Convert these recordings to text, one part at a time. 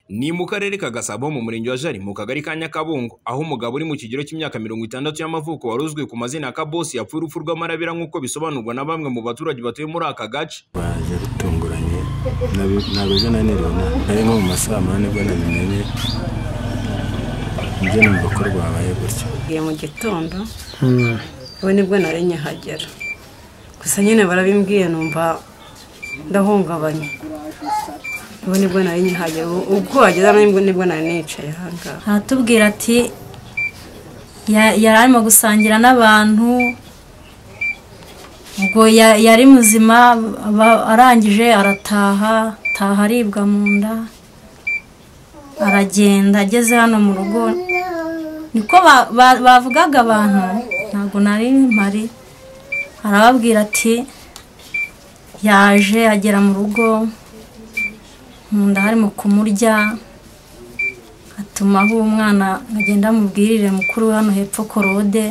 Ni mu karere ka Gasabo mu murenge wa Jari mu kagari ka Nyakabungo aho umugabo uri mu kigero cy'imyaka mirongo itandatu y'amavuko wari uzwi ku mazina ya Kabosi yapfuye urupfu rw'amarabira nk'uko bisobanurwa na bamwe mu baturage batuye muri aka gace. baje bitunguranye ntabwo ejo nanirana nari nko mu ma saa moya nibwo nabimenye njye numva ko rwabaye gutyo ngiye mu gitondo ubu nibwo nari nyahagera gusa nyine barabimbwiye numva ndahungabanye ubu nibwo nari nyahagera ubu- ubwo wageze hano nibwo- nibwo nari nicaye ahangaha aratubwira ati "Ya- yari arimo gusangira n'abantu ubwo ya- yari muzima ba- arangije arataha ataha aribwa mu nda aragenda ageze hano mu rugo niko ba- ba- bavugaga abantu ntabwo nari mpari arababwira ati yaje agera mu rugo mu nda harimo kumurya atuma aho umwana agenda amubwirire mukuru we hano hepfo korode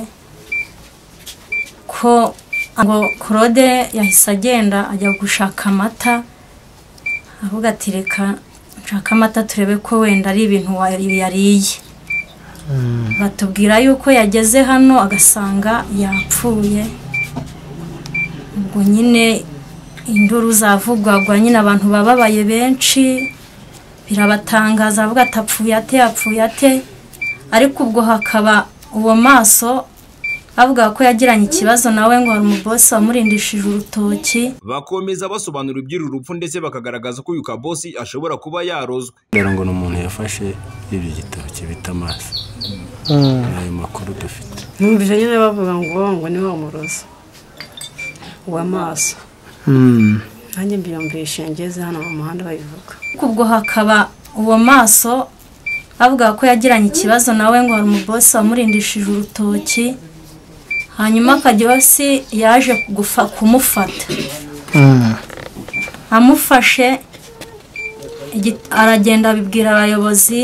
ko ngo korode yahise agenda ajya gushaka amata avuga ati reka nshaka amata turebe ko wenda ari ibintu wa- yariye batubwira yuko yageze hano agasanga yapfuye ubwo nyine induru zavugwagwa nyine abantu bababaye benshi birabatangaza avuga ati apfuye ate yapfuye ate ariko ubwo hakaba uwo maso avuga ko yagiranye ikibazo nawe ngo hari umubosi wamurindishije urutoki Bakomeza basobanura iby'uru rupfu ndetse bakagaragaza ko uyu Kabosi ashobora kuba yarozwe. dore ngo ni umuntu yafashe ibyo gitoki bita amaso ni ayo makuru dufite numvise nyine bavuga ngo ngo niwe umurozi uw'amaso nanjye mbyumvishe ngeze hano mu muhanda babivuga ariko ubwo hakaba uwo maso avuga ko yagiranye ikibazo nawe ngo hari umubosi wamurindishije urutoki hanyuma akagirosi yaje gufa- kumufata amufashe igi- aragenda abibwira abayobozi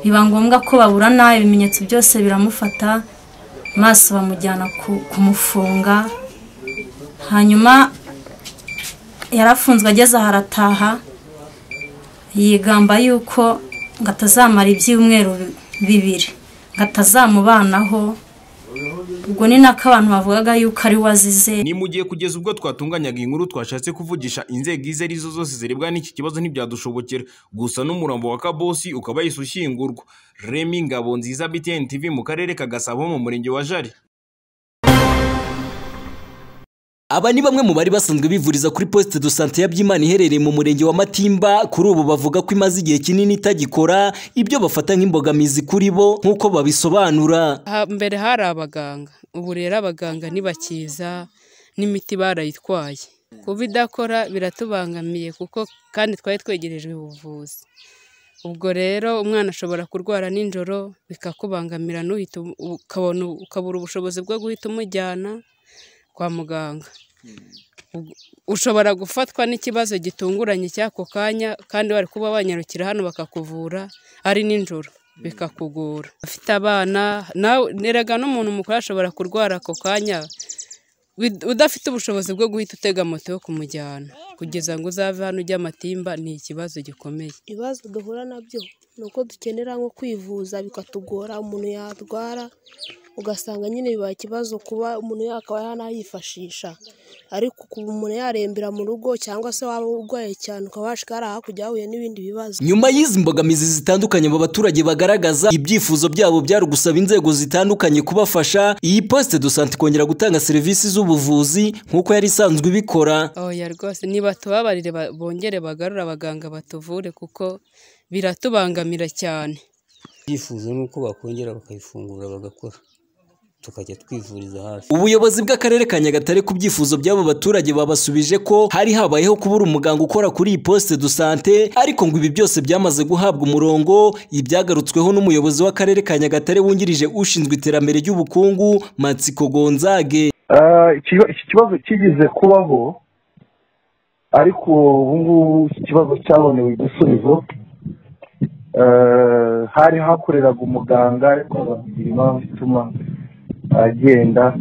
biba ngombwa ko baburana ibimenyetso byose biramufata maso bamujyana ku- kumufunga hanyuma yarafunzwe ageze aha arataha yigamba yuko ngo atazamara ibyumweru bi- bibiri ngo atazamubanaho ubwo ni nako abantu bavugaga yuko ari we azize Ni mu gihe kugeza ubwo twatunganyaga iyi nkuru twashatse kuvugisha inzego izo ari zo zose zirebwa n'iki kibazo ntibyadushobokera gusa n'umurambo wa Kabosi ukaba yahise ushyingurwa. Remy Ngabonziza BTN TV mu karere ka Gasabo mu murenge wa Jari. Aba ni bamwe mu bari basanzwe bivuriza kuri poste de santé ya Byimana iherereye mu murenge wa Matimba kuri ubu bavuga ko imaze igihe kinini itagikora ibyo bafata nk'imbogamizi kuri bo nk'uko babisobanura Ha- mbere hari abaganga ubu rero abaganga ntibakiza n'imiti barayitwaye kuba idakora biratubangamiye kuko kandi twari twegerejwe ubuvuzi ubwo rero umwana ashobora kurwara nijoro bikakubangamira n'uhita u- ukabona ukabura ubushobozi bwo guhita umujyana kwa muganga Ubwo- ushobora gufatwa n'ikibazo gitunguranye cy'ako kanya kandi bari kuba banyarukira hano bakakuvura ari nijoro bikakugora afite abana nawe erega n'umuntu mukuru ashobora kurwara ako kanya bid- udafite ubushobozi bwo guhita utega moto yo kumujyana kugeza ngo uzave hano ujya amatimba ni ikibazo gikomeye ibibazo duhura nabyo ni uko dukenera nko kwivuza bikatugora umuntu yarwara ugasanga nyine bibaye ikibazo kuba umuntu yakaba yanayifashisha ariko kuba umuntu yarembera mu rugo cyangwa se waba urwaye cyane ukaba washika hari hakurya yahuye n'ibindi bibazo nyuma y'izi mbogamizi zitandukanye aba baturage bagaragaza ibyifuzo byabo byari ugusaba inzego zitandukanye kubafasha iyi poste de santé kongera gutanga serivisi z'ubuvuzi nk'uko yari isanzwe ibikora oya rwose ntibatubabarire ba- bongere bagarure abaganga batuvure kuko biratubangamira cyane ibyifuzo ni uko bakongera bakayifungura bagakora tukajya twivuriza hafi Ubuyobozi bw'Akarere ka Nyagatare ku byifuzo by'abo baturage babasubije ko hari habayeho kubura umuganga ukora kuri iyi poste de santé ariko ngo ibi byose byamaze guhabwa umurongo ibyagarutsweho n'umuyobozi w'Akarere ka Nyagatare wungirije ushinzwe iterambere ry'ubukungu Matsiko Gonzage Ah, iki- iki kibazo kigeze kubaho ariko ubu ngubu iki kibazo cyabonewe igisubizo Ah, hari hakoreraga umuganga ariko bakagira impamvu ituma agenda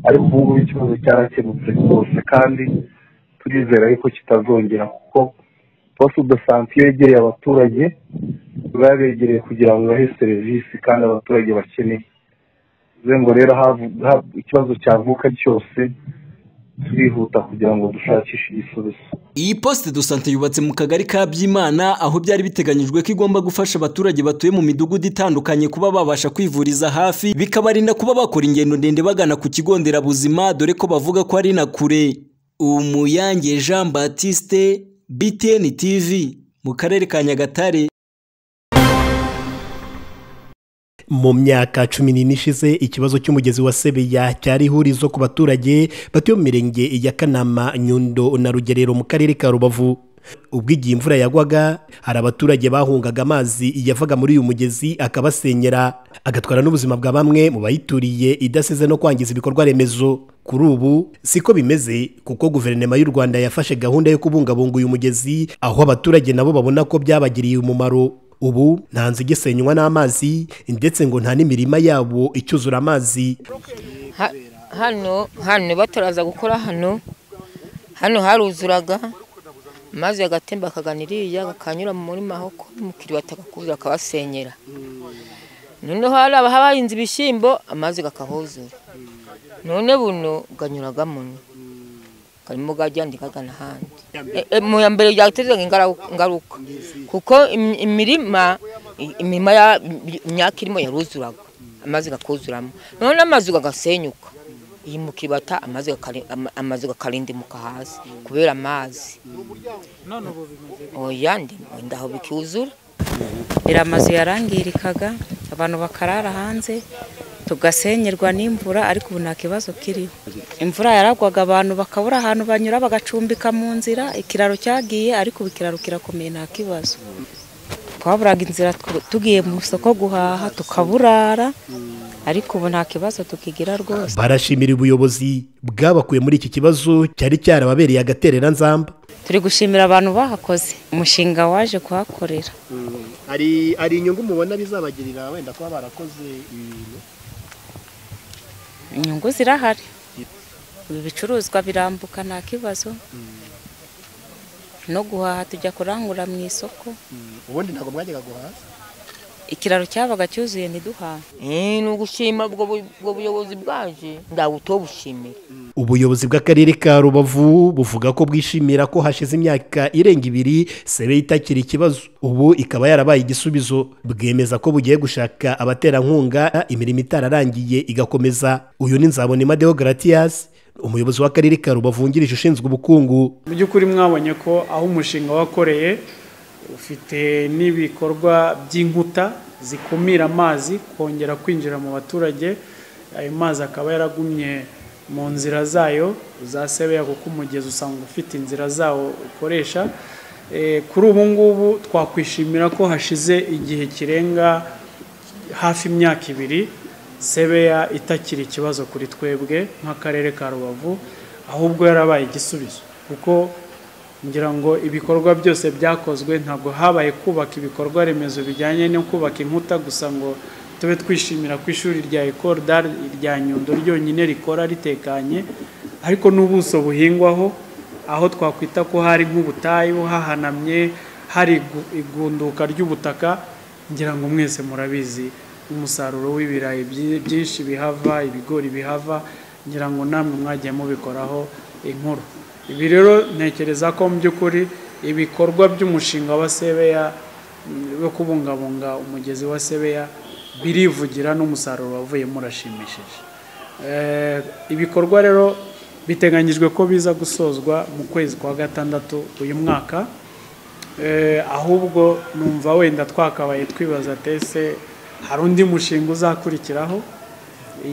ariko ubu ngubu ikibazo cyarakemutse rwose kandi turizera yuko kitazongera kuko poste de sante yegereye abaturage babegereye kugira ngo bahe serivisi kandi abaturage bakeneye bivuze ngo rero haba ikibazo cyavuka cyose turihuta kugira ngo dushakishe igisubizo Iyi poste de sante yubatse mu kagari ka Byimana aho byari biteganyijwe ko igomba gufasha abaturage batuye mu midugudu itandukanye kuba babasha kwivuriza hafi bikabarinda kuba bakora ingendo ndende bagana ku kigo nderabuzima dore ko bavuga ko ari na kure Umuyange Jean Baptiste BTN TV mu karere ka Nyagatare mu myaka cumi n'ine ishize ikibazo cy'umugezi wa sebeya cyari ihurizo ku baturage batuye mu mirenge ya kanama nyundo na rugerero mu karere ka rubavu ubwo igihe imvura yagwaga hari abaturage bahungaga amazi yavaga muri uyu mugezi akabasenyera agatwara n'ubuzima bwa bamwe mu bayituriye idasize no kwangiza ibikorwa remezo kuri ubu siko bimeze kuko guverinoma y'u rwanda yafashe gahunda yo kubungabunga uyu mugezi aho abaturage nabo babona ko byabagiriye umumaro ubu nta nzu igisenywa n'amazi ndetse ngo nta n'imirima yabo icyuzura amazi hano hano bataraza gukora hano hano haruzuraga amazi agatemba akagana iriya akanyura mu murima aho umukiriya batagakubira akabasenyera noneho hari abahinze ibishyimbo amazi akahuzura none buno ganyuraga muno karimo gajyandi kagana ahandi mu ya mbere byateza ingaruka kuko imirima imirima imyaka irimo yaruzuraga amazi akuzuramo none amazu agasenyuka iyi mu kibata amazi akarindimuka hasi kubera amazi oya wenda aho bikuzura rero amazu yarangirikaga abantu bakarara hanze tugasenyerwa n'imvura ariko ubu nta kibazo kiriho imvura yaragwaga abantu bakabura ahantu banyura bagacumbika mu nzira ikiraro cyagiye ariko ubu ikiraro kirakomeye nta kibazo twaburaga inzira tugiye mu isoko guhaha tukaburara ariko ubu nta kibazo tukigira rwose barashimira ubuyobozi bwabakuye muri iki kibazo cyari cyarababereye agatereranzamba turi gushimira abantu bahakoze umushinga waje kuhakorera hari inyungu mubona bizabagirira wenda kuba barakoze ibintu inyungu zirahari ibicuruzwa birambuka nta kibazo no guhaha tujya kurangura mu isoko ubundi ntabwo mwajyaga guhaha ikiraro cyabaga cyuzuye ntiduhahe ni ugushima ubwo buyobozi bwaje ntabwo utobushimira ubuyobozi bw'akarere ka rubavu buvuga ko bwishimira ko hashize imyaka irenga ibiri sebe itakira ikibazo ubu ikaba yarabaye igisubizo bwemeza ko bugiye gushaka abaterankunga imirimo itararangiye igakomeza uyu ni nzabonema deogaratiyasi umuyobozi w'akarere ka rubavu wungirije ushinzwe ubukungu mu by'ukuri mwabonye ko aho umushinga wakoreye ufite n'ibikorwa by'inkuta zikumira amazi kongera kwinjira mu baturage ayo mazi akaba yaragumye mu nzira zayo uzasebeya kuko umugezi usanga ufite inzira zawo ukoresha kuri ubu ngubu twakwishimira ko hashize igihe kirenga hafi imyaka ibiri sebeya itakiri ikibazo kuri twebwe nk'akarere ka rubavu ahubwo yarabaye igisubizo kuko ngira ngo ibikorwa byose byakozwe ntabwo habaye kubaka ibikorwa remezo bijyanye no kubaka inkuta gusa ngo tube twishimira ko ishuri rya ekoro rya nyundo ryonyine rikora ritekanye ariko n'ubuso buhingwaho aho twakwita ko hari nk'ubutayu hahanamye hari igunduka ry'ubutaka ngira ngo mwese murabizi umusaruro w'ibirayi byinshi bihava ibigori bihava ngira ngo namwe mwagiye mubikoraho inkuru ibi rero ntekereza ko mu by'ukuri ibikorwa by'umushinga wa sebeya wo kubungabunga umugezi wa sebeya birivugira n'umusaruro wavuyemo urashimishije ibikorwa rero biteganyijwe ko biza gusozwa mu kwezi kwa gatandatu uyu mwaka ahubwo numva wenda twakabaye twibaza tese hari undi mushinga uzakurikiraho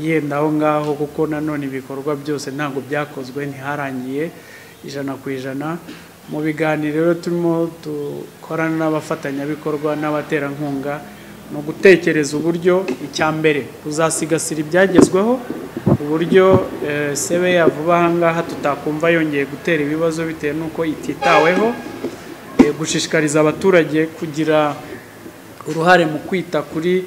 yenda aho ngaho kuko nanone ibikorwa byose ntabwo byakozwe ntiharangiye ijana ku ijana mu biganiro rero turimo dukorana n'abafatanyabikorwa n'abaterankunga ni ugutekereza uburyo icya mbere kuzasigasira ibyagezweho uburyo sebe yavuba ahangaha tutakumva yongeye gutera ibibazo bitewe n'uko ititaweho gushishikariza abaturage kugira uruhare mu kwita kuri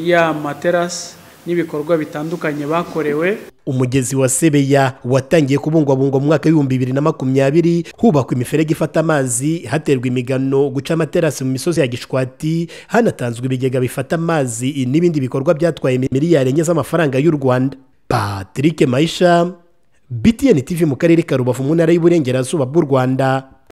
ya materasi n'ibikorwa bitandukanye bakorewe umugezi wa sebeya watangiye kubungwabungwa mu mwaka w'ibihumbi bibiri na makumyabiri hubakwa imiferege ifata amazi haterwa imigano guca amaterasi mu misozi ya gishwati hanatanzwe ibigega bifata amazi n'ibindi bikorwa byatwaye miliyari enye z'amafaranga y'u rwanda patrick mayisha btn tv mu karere ka rubavu mu ntara y'uburengerazuba bw'u rwanda